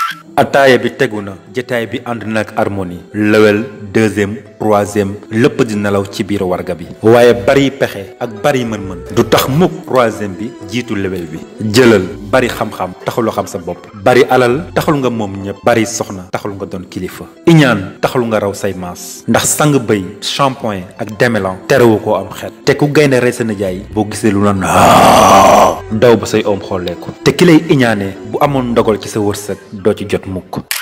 ataaya bi tegu na jataay bi ànd na ak harmonie lewel deuxième troisième lépp di nelaw ci biir warga bi waaye bari pexe ak bari mën-mën du tax mukk troisième bi jiitu lewel bi jëlal bari xam-xam taxul xam sa bopp bari alal taxul nga moom ñëpp bari soxna taxul nga doon kilifa iñaan taxul nga raw say maas ndax sang bëy shampoing ak demelan terewu koo am xeet te ku gaynde rey sa nijaay boo gisee lu la daw ba say oom xolleeku te ki lay iñaane bu amoon ndogal ci sa wërsëg doo ci jot mukk